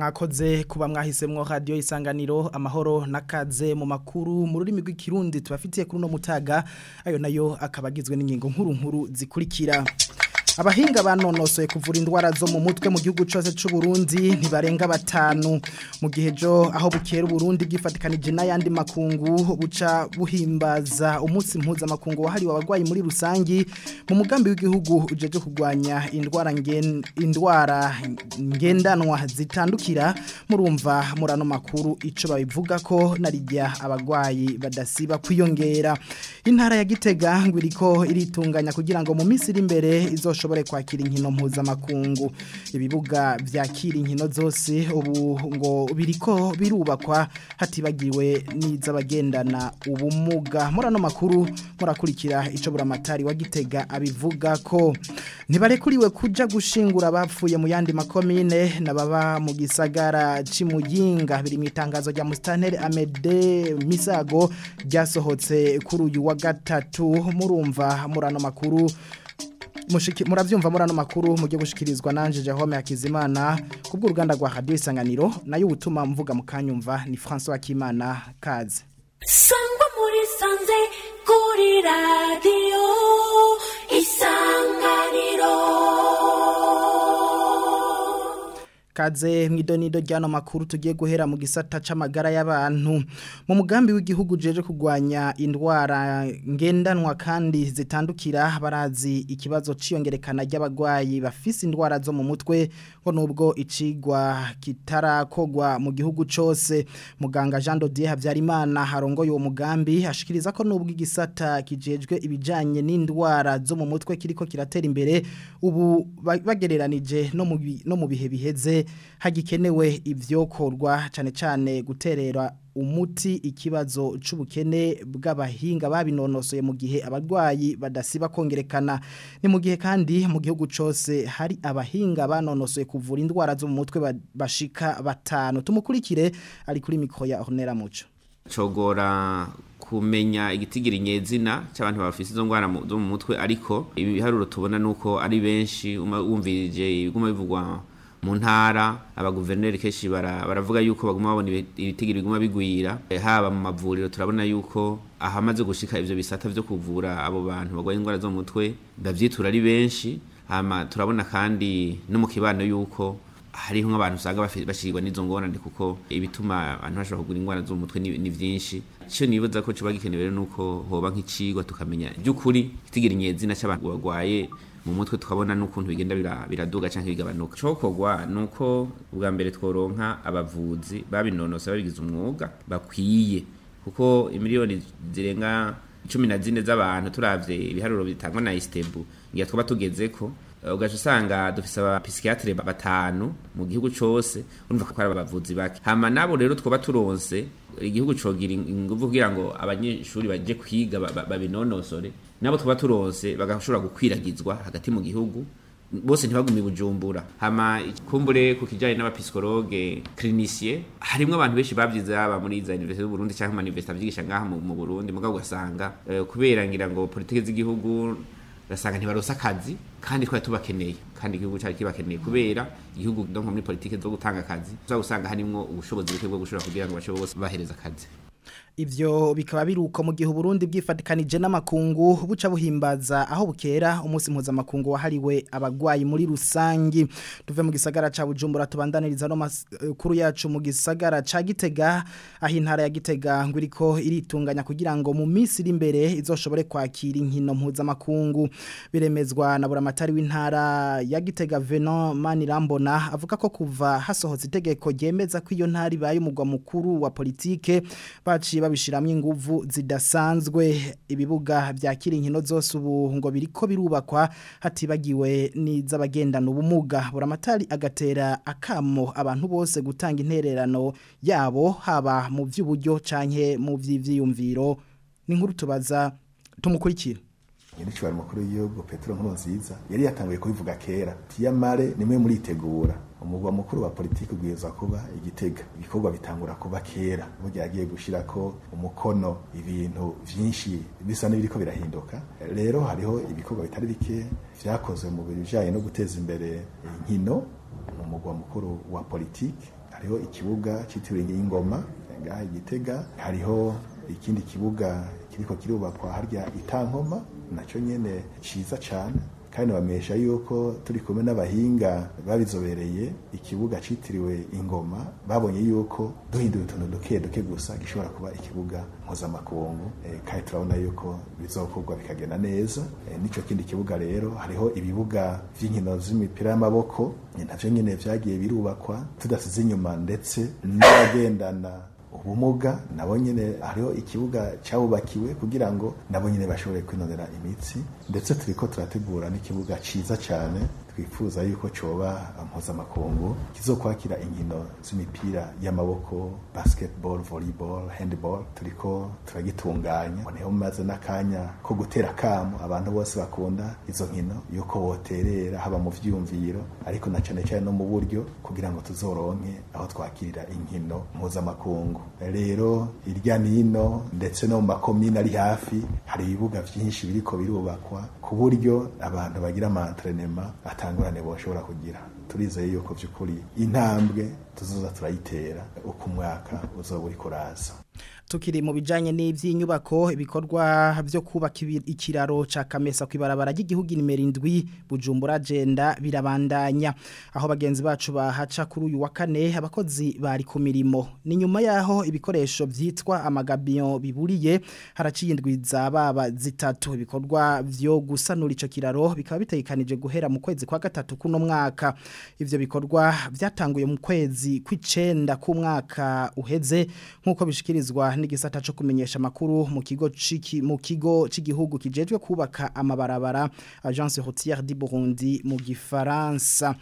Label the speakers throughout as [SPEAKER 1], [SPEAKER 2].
[SPEAKER 1] mwakoze kuba mwahisemwo radio isanganiro amahoro nakaze mu makuru mu rurimi rw'ikirundi tubafitiye kuri no mutaga ayo nayo akabagizwe n'ingingo nkuru nkuru zikurikira abahinga banonosoye kuvura indwara zo mu mutwe mu gihugu cyose cy'u Burundi ntibarenga batanu mu gihe jo aho bukera Burundi bwifatikanije n'ayandi makungu buca buhimbaza umunsi mpuza makungu wahariwe abarwayi muri rusangi mu mugambi w'igihugu ujeje kugwanya indwara ngen indwara ngendanwa zitandukira murumva murano makuru ico babivuga ko narijya abarwayi badasiba kwiyongera intara ya Gitega ngwiriko iritunganya kugira ngo mu minsi iri imbere izo bashobore kwakira inkino mpuzamakungu ibibuga byakira inkino zose ubu ngo biriko birubakwa hatibagiwe n'iz'abagendana ubumuga muri ano makuru murakurikira icyo buramatari wa gitega abivuga ko ntibarekuriwe kujya gushingura abapfuye mu yandi makomine n'ababa mu gisagara cy'imuyinga biri mu itangazo rya musitaneri amede misago ryasohotse kuri uyu wa gatatu murumva muri ano makuru mushiki muravyumva muri ano makuru mujye gushikirizwa nanje Jahome Hakizimana kubwo uruganda rwa Radio Isanganiro nayo ubutuma mvuga mukanyumva ni François Kimana kaze
[SPEAKER 2] Sangwa muri sanze kuri radio Isanganiro
[SPEAKER 1] Kaze mwidonido ryano makuru tugiye guhera mu gisata c'amagara y'abantu mu mugambi w'igihugu jeje kugwanya indwara ngendanwa kandi zitandukira barazi ikibazo ciyongerekana ry'abagwayi bafise indwara zo mu mutwe ngo nubwo icigwa kitarakogwa mu gihugu cose muganga Jean Dodier Havyarimana harongoye uwo mugambi ashikiriza ko nubwo igisata kijejwe ibijanye n'indwara zo mu mutwe kiriko kiratera imbere ubu bagereranije no mu no mu bihe biheze hagikenewe ivyokorwa cyane cyane guterera umuti ikibazo c'ubukene bw'abahinga babinonosoye mu gihe abarwayi badasiba kongerekana ni mu gihe kandi mu gihugu cose hari abahinga banonosoye kuvura indwara zo mu mutwe bashika batanu tumukurikire ari kuri mikro ya Ornera Muco
[SPEAKER 3] cogora kumenya igitigiri nyezina cy'abantu bafise izo ngwara zo mu mutwe ariko ibiharuro tubona nuko ari benshi umvirije ibiguma bivugwa mu ntara abaguverineri kenshi baravuga yuko baguma babona ibitigiri biguma bigwira haba mu mavuriro turabona yuko ahamaze gushika ivyo bisata vyo kuvura abo bantu bagwaye indwara zo mu mutwe bavyitura ari benshi hama turabona kandi no mu kibano yuko hariho nk'abantu usanga bashirwa n'izo ngorane kuko ibituma abantu bashobora kugura indwara zo mu mutwe ni vyinshi ico nibaza ko coba gikenewe nuko hoba nk'icigwa tukamenya by'ukuri itigiri nyezina c'abantu bagwaye mu mutwe tukabona n'ukuntu bigenda biraduga canke bigabanuka cokogwa nuko ubwa mbere tworonka abavuzi babinonose babigize umwuga bakwiye kuko imiliyoni zirenga cumi na zine z'abantu turavye ibiharuro bitangwa na istebu ngiye twaba tugezeko ugaca usanga dufise abapsikiatre batanu mu gihugu cose urumva ko ari abavuzi bake hama nabo rero twoba turonse igihugu cogira inguvu kugira ngo abanyeshuri baje kwiga babinonosore nabo twoba turonse bagashobora gukwiragizwa hagati mu gihugu bose ntibagumi bujumbura hama kumbure ku kijanye n'abapsikologe clinicien harimwo abantu benshi bavyize aba muri za université y'u Burundi canke mu université avyigisha ngaha mu Burundi mugabo ugasanga uh, kubera ngira ngo politike z'igihugu gasanga ntibarosa akazi kandi twari tubakeneye kandi igihugu cyari kibakeneye kubera igihugu donc muri politike zo gutanga akazi uzagusanga harimwo ubushobozi buke bwo gushobora kugira ngo bashobore bose bahereza akazi
[SPEAKER 1] Ivyo bikaba biruko mu gihe Burundi bwifatikanije n'amakungu buca buhimbaza aho bukera umunsi mpuza makungu wahariwe abagwayi muri rusangi tuve mu gisagara ca Bujumbura tubandaniriza no makuru yacu mu gisagara ca Gitega aho intara ya Gitega ngwiriko iritunganya kugira ngo mu minsi iri imbere izoshobore kwakira inkino mpuza makungu biremezwa na buramatari w'intara ya Gitega Venon Manirambona avuga ko kuva hasohotse itegeko ryemeza ko iyo ntari baye umugwa mukuru wa politike baciye babishiramwe inguvu zidasanzwe ibibuga byakira inkino zose ubu ngo biriko birubakwa hatibagiwe n'iz'abagendana ubumuga buramatari agatera akamo abantu bose gutanga intererano yabo haba mu by'uburyo canke mu by'ivyiyumviro ni nkuru tubaza tumukurikira
[SPEAKER 4] nyiricubari mukuru w'igihugu petero nkurunziza yari yatanguye kubivuga kera tiyamare nimwe muritegura umugwa mukuru wa politiki ubwirizwa kuba igitega ibikorwa bitangura kuba kera burya yagiye gushirako umukono ibintu vyinshi bisa n'ibiriko birahinduka rero hariho ibikorwa bitari bike vyakozwe mu bijanye no guteza imbere inkino mu mugwa mukuru wa politiki hariho ikibuga cyitiriwe ingoma ngaha igitega hariho ikindi kibuga kiriko kirubakwa harya itankoma nacyo nyene ciza cane kandi bamesha yuko turi kumwe n'abahinga babizobereye ikibuga citiriwe ingoma babonye yuko duhinduye utuntu duke duke gusa gishobora kuba ikibuga mpuzamakungu e, kandi turabona yuko bizokorwa bikagenda neza e, nico kindi kibuga rero hariho ibibuga vy'inkino z'imipira y'amaboko navyo nyene vyagiye birubakwa tudasize inyuma ndetse n'abagendana ubumuga nabo nyine hariho ikibuga cyabubakiwe kugira ngo nabo nyine bashobore kwinonera imitsi ndetse turiko turategura n'ikibuga ciza cyane twifuza yuko coba mpuzamakungu kizokwakira inkino z'imipira y'amaboko basketball volleyball handball turiko turagitunganya niho maze n'akanya ko gutera kamo abantu bose bakunda izo nkino yuko boterera haba mu vyumviro ariko na cane cane no mu buryo kugira ngo tuzoronke aho twakirira inkino mpuzamakungu rero irya nino ndetse no mu makomine ari hafi hari ibibuga vyinshi biriko birubakwa ku buryo abantu bagira amantrenema atangurane boshobora kugira turizeye yuko vy'ukuri intambwe tuzoza turayitera uko umwaka uzoba uriko uraza
[SPEAKER 1] tukiri mu bijanye n'ivy'inyubako ibikorwa byo kubaka ikiraro ca Kamesa kwibarabara ry'igihugu nimero 7 Bujumbura agenda birabandanya aho bagenzi bacu bahaca kuri uyu wa kane abakozi bari ku mirimo ni nyuma yaho ibikoresho vyitwa amagabion biburiye haraciye indwi za baba zitatu ibikorwa vyo gusanura ico kiraro bikaba bitegekanije guhera mu kwezi kwa gatatu kuno mwaka ivyo bikorwa vyatanguye mu kwezi kw'icenda ku mwaka uheze nkuko bishikirizwa n'igisata cyo kumenyesha makuru mu kigo ciki mu kigo cy'igihugu kijejwe kubaka amabarabara Agence Routière du Burundi mu Gifaransa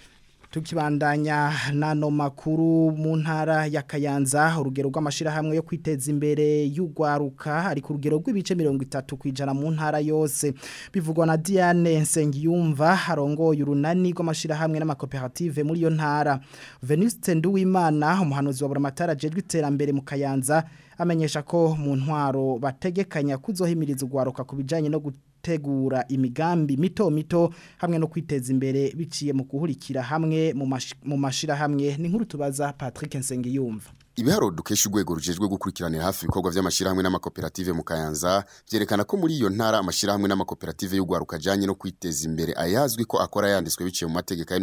[SPEAKER 1] tukibandanya nano makuru mu ntara ya Kayanza urugero rw'amashirahamwe yo kwiteza imbere y'ugwaruka ari ku rugero rw'ibice 30 kwijana mu ntara yose bivugwa na Diane Nsengiyumva harongoye urunani rw'amashirahamwe n'amakoperative muri yo ntara Venuste Nduwimana umuhanuzi wa Buramatara jejwe iterambere mu Kayanza amenyesha ko mu ntwaro bategekanya kuzohimiriza ugwaruka kubijanye no gutegura imigambi mito mito hamwe no kwiteza imbere biciye mu guhurikira hamwe mu mashira hamwe ni nkuru tubaza Patrick Nsengiyumva
[SPEAKER 5] Ibiharo dukesha urwego rujejwe gukurikiranira hafi ibikorwa by'amashirahamwe n'amakoperative mu Kayanza byerekana ko muri iyo ntara amashirahamwe n'amakoperative y'ugwaruka janye no kwiteza imbere ayazwi ko akora yanditswe biciye mu mategeko ya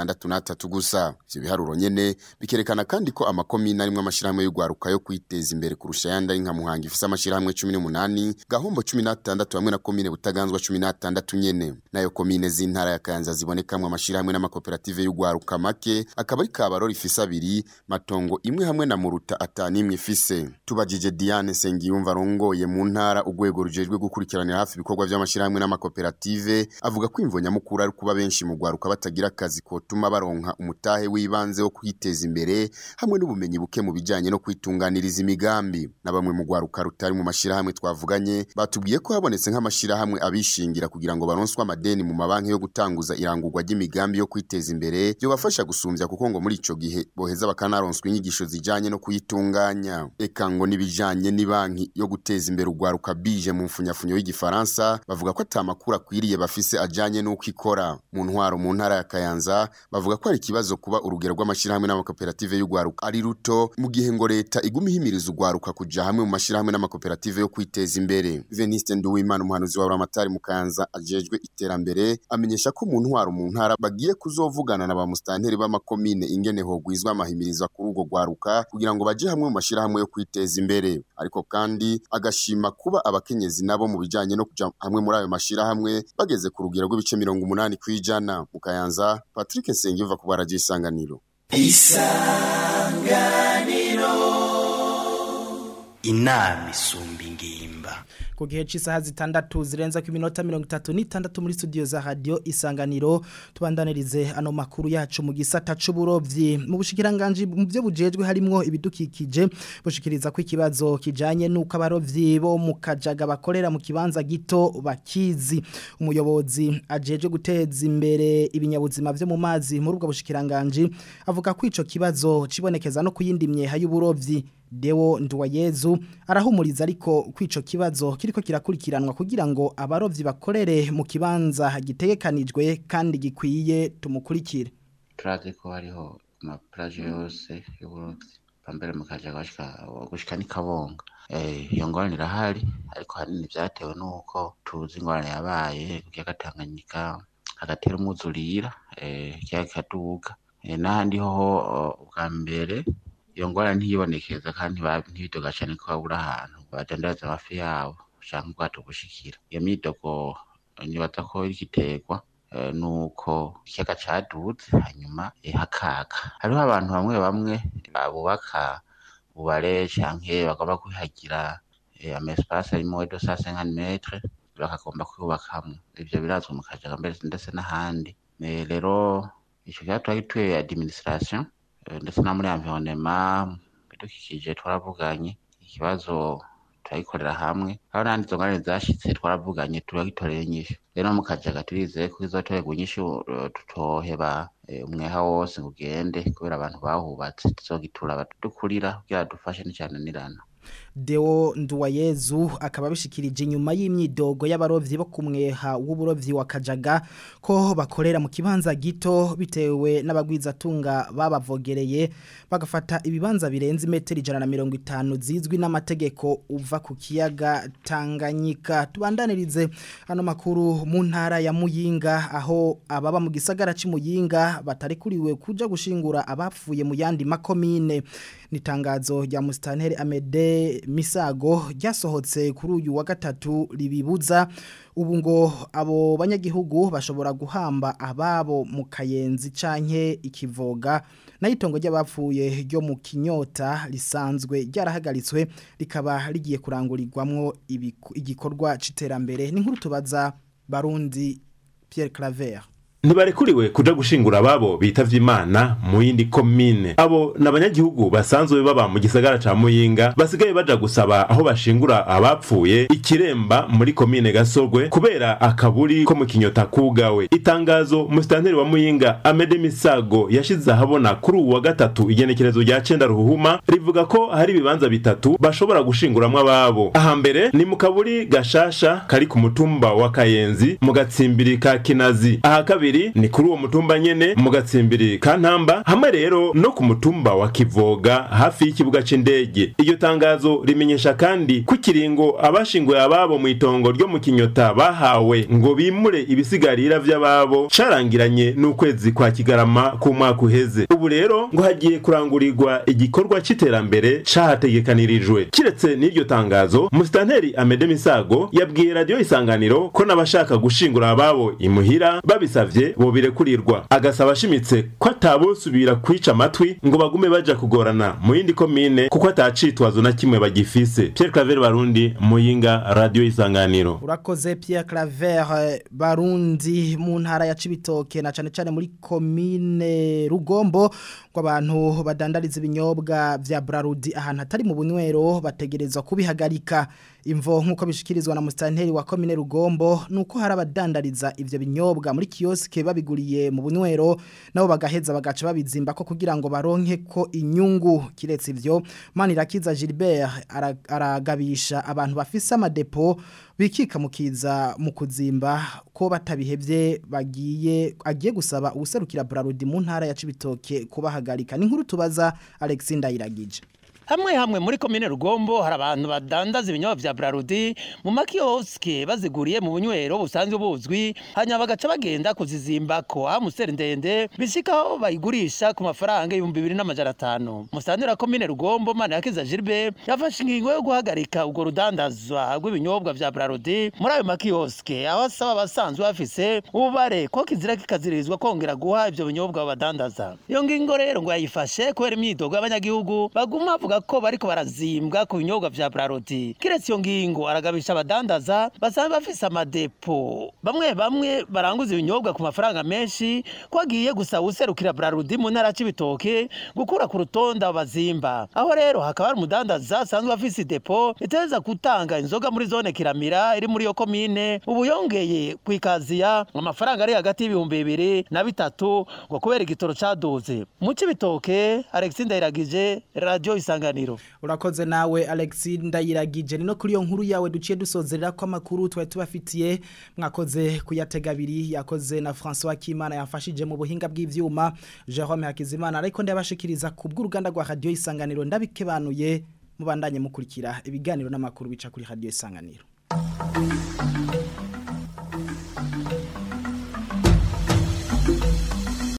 [SPEAKER 5] 63 gusa ivyo biharuro nyene bikerekana kandi ko amakomine arimwe amashirahamwe y'ugwaruka yo kwiteza imbere kurusha yandi ari nka Muhanga ifise amashirahamwe 18 Gahombo 16 hamwe na komine Butaganzwa 16 nyene nayo komine z'intara ya Kayanza zibonekamwe amashirahamwe n'amakoperative y'ugwaruka make akaba ari Kabarori ifise abiri Matongo imwe hamwe na muruta atanimwe ifise tubajije Diane Sengiyumva rongoye mu ntara ugwego rujejwe gukurikiranira hafi ibikorwa by'amashirahamwe n'amakoperative avuga ko imvonya mukuru ari kuba benshi mu gwaruka batagira akazi kotuma baronka umutahe w'ibanze wo kwiteza imbere hamwe n'ubumenyi buke mu bijanye no kwitunganiriza imigambi na bamwe mu gwaruka rutari mu mashirahamwe twavuganye batubwiye ko habonetse nk'amashirahamwe abishingira kugira ngo baronswe amadeni mu mabanki yo gutanguza irangurwa ry'imigambi yo kwiteza imbere byo bafasha gusumvya kuko ngo muri ico gihe boheza bakanaronswa inyigisho zijanye no kuyitunganya eka ngo nibijanye ni banki yo guteza imbere ugwaruka bije mu mfunyafunyo y'igifaransa bavuga ko atamakuru akwiriye bafise ajanye n'uko ikora mu ntwaro mu ntara ya Kayanza bavuga ko ari ikibazo kuba urugero rw'amashirahamwe n'amakoperative y'ugwaruka ari ruto mu gihe ngo leta iguma ihimiriza ugwaruka kuja hamwe mu mashirahamwe n'amakoperative yo kwiteza imbere Veniste Nduwimana umuhanuzi wa Buramatari mu Kayanza ajejwe iterambere amenyesha ko mu ntwaro mu ntara bagiye kuzovugana na ba mustanteri b'amakomine ingene hogwizwa amahimiriza kuri urwo gwaruka kugira ngo baje hamwe mu mashirahamwe yo kwiteza imbere ariko kandi agashima kuba abakenyezi nabo mu bijanye no kuja hamwe muri ayo mashirahamwe bageze ku rugero rw'ibice 80 kwijana mu Kayanza Patrick Nsengiyumva ku baraje isanganiro
[SPEAKER 6] isanganiro inama isumba ingimba
[SPEAKER 1] ku gihe cy'isaha zitandatu zirenza ku minota mirongo itatu n'itandatu muri studio za radio isanganiro tubandanirize ano makuru yacu mu gisata c'uburovyi mu bushikiranganje mu byo bujejwe harimo ibidukikije bushikiriza ko ikibazo kijanye nuko abarovyi bo mu kajaga bakorera mu kibanza gito bakizi umuyobozi ajeje guteza imbere ibinyabuzima byo mu mazi muri ubwo bushikiranganje avuga ko ico kibazo cibonekeza no kuyindimye hayuburovyi Dewo Nduwayezu arahumuriza ariko kwico kibazo kiriko kirakurikiranwa kugira ngo abarovyi bakorere mu kibanza gitegekanijwe kandi gikwiye tumukurikire
[SPEAKER 7] turazi ko hariho maplaje yose y'uburundi pambere mukaja gushika gushika ni kabonga eh iyo ngorane irahari ariko hanini vyatewe nuko tuzi ingorane yabaye ku kiyaga Tanganyika hagatera umwuzurira eh ikiyaga kikaduga eh n'ahandi hoho eh, bwa mbere iyo ngorane ntiyibonekeza kandi ntiba- ntibidoga cane ko babura ahantu badandaza amafi yabo canke ubwato bushikira iyo myidogo eh, nibaza ko iriko iterwa eh, nuko ikiyaga caduze hanyuma eh, hakaga hariho abantu bamwe bamwe bubaka ubare canke bagomba kwihagira eh, ama espace arimo edo sa 50 metre bakagomba kuyubakamwo ivyo birazwi mu kajaga mbere ndetse n'ahandi Eh, rero ico kibazo turagituye administration eh, ndetse na muri environnement bidukikije twaravuganye ikibazo turagikorera hamwe aho n'ahandi izo ngorane zashitse twaravuganye turagitorera inyishu rero mu kajaga turizeye ko izotorerwa inyishu eh, tutoheba eh, umweha wose ngo ugende kubera abantu bahubatse tuzogitura abadukurira kugira dufashe n'icananirana
[SPEAKER 1] Deo Nduwayezu akaba bishikirije inyuma y'imyidogo y'abarovyi bo kumweha w'uburovyi wa Kajaga ko bakorera mu kibanza gito bitewe n'abagwizatunga babavogereye bagafata ibibanza birenze metero ijana na mirongo itanu zizwi n'amategeko uva ku kiyaga Tanganyika tubandanirize ano makuru mu ntara ya Muyinga aho ababa mu gisagara c'Imuyinga batarekuriwe kuja gushingura abapfuye mu yandi makomine nitangazo rya Mustanteri Amede Misago ryasohotse kuri uyu wa gatatu ribibuza ubu ngo abo banyagihugu bashobora guhamba ababo mu kayenzi canke ikivoga nayitongo ry'abapfuye ryo mu kinyota risanzwe ryarahagaritswe rikaba rigiye kurangurirwamwo ibiku- igikorwa c'iterambere ni nkuru tubaza Barundi Pierre Claver
[SPEAKER 8] ntibarekuriwe kuja gushingura ababo bitavye imana mu yindi komine abo ni abanyagihugu basanzwe baba mu gisagara ca muyinga basigaye baja gusaba aho bashingura abapfuye ikiremba muri komine gasorwe kubera akaburi ko mu kinyota kugawe itangazo musitanteri wa muyinga amede misago yashize ahabona kuri uwu wa gatatu igenekerezo rya cenda ruhuhuma rivuga ko hari ibibanza bitatu bashobora gushinguramwo ababo ahambere ni mu kaburi gashasha kari ku mutumba wa kayenzi mu gatsimbiri ka kinazi aha kabiri ni kuri uwo mutumba nyene mu gatsimbiri ka ntamba hamwe rero no ku mutumba wa kivoga hafi y'ikibuga c'indege iryo tangazo rimenyesha kandi ko ikiringo abashinguye ababo mu itongo ryo mu kinyota bahawe ngo bimure ibisigarira vy'ababo carangiranye n'ukwezi kwa kigarama k'umwaka uheze ubu rero ngo hagiye kurangurirwa igikorwa c'iterambere cahategekanirijwe kiretse n'iryo tangazo musitanteri amede misago yabwiye radiyo isanganiro ko n'abashaka gushingura ababo imuhira babisavye bobirekurirwa agasaba ashimitse ko atabosubira kwica amatwi ngo bagume baja kugorana mu yindi komine kuko atacitwazo na kimwe bagifise Pierre Claver Barundi Muyinga Radio Isanganiro
[SPEAKER 1] Urakoze Pierre Claver eh, Barundi mu ntara ya Cibitoke na cane cane muri komine Rugombo ngo abantu badandariza ibinyobwa vya Brarudi ahantu hatari mu bunywero bategerezwa kubihagarika imvo nkuko bishikirizwa na mustanteri wa komine Rugombo nuko hari abadandariza ivyo binyobwa muri kioske babiguriye mu bunywero nabo bagaheza bagaca babizimba ko kugira ngo baronke ko inyungu kiretse ivyo Manirakiza Gilbert ara- aragabisha abantu bafise amadepo bikika mukiza mu kuzimba ko batabihevye bagiye agiye gusaba ubuserukira Brarudi mu ntara ya Cibitoke kubahagarika ni nkuru tubaza Alex Ndayiragije
[SPEAKER 9] hamwe hamwe muri komine rugombo hari abantu badandaza ibinyobwa vya brarudi mu makioske baziguriye mu bunywero busanzwe buzwi hanyuma bagaca bagenda kuzizimbako aho museri ndende bishikaho bayigurisha ku mafaranga ibihumbi bibiri n'amajana atanu musanteri wa komine rugombo manirakiza gilbert yafashe ingingo yo guhagarika ubwo rudandazwa rw'ibinyobwa vya brarudi muri ayo makioske aho asaba abasanzwe bafise ububare ko kizira kikazirizwa kongera guha ivyo binyobwa badandaza iyo ngingo rero ngo yayifashe kubera imyidogo y'abanyagihugu baguma bavuga ko bariko barazimbwa ku binyobwa vya brarudi kiretse iyo ngingo aragabisha abadandaza basanzwe bafise amadepo bamwe bamwe baranguza ibinyobwa ku mafaranga menshi ko agiye gusaba userukira brarudi mu ntara c'ibitoke gukura ku rutonde abo bazimba aho rero hakaba hari umudandaza asanzwe afise idepo iteza gutanga inzoga muri zone kiramira iri muri iyo komine ubu yongeye kwikaziya amafaranga ari hagati y'ibihumbi bibiri na bitatu ngo kubera igitoro caduze mu c'ibitoke alexis ndayiragije radio isanga isanganiro
[SPEAKER 1] urakoze nawe Alexi ndayiragije ni no kuri iyo nkuru yawe duciye dusozerera ko amakuru twari tubafitiye mwakoze kuyatega abiri yakoze na François Kimana yafashije mu buhinga bw'ivyuma Jerome Hakizimana ariko ndabashikiriza ku bw'uruganda rwa radio isanganiro ndabikebanuye mubandanye mukurikira ibiganiro n'amakuru bica kuri radio isanganiro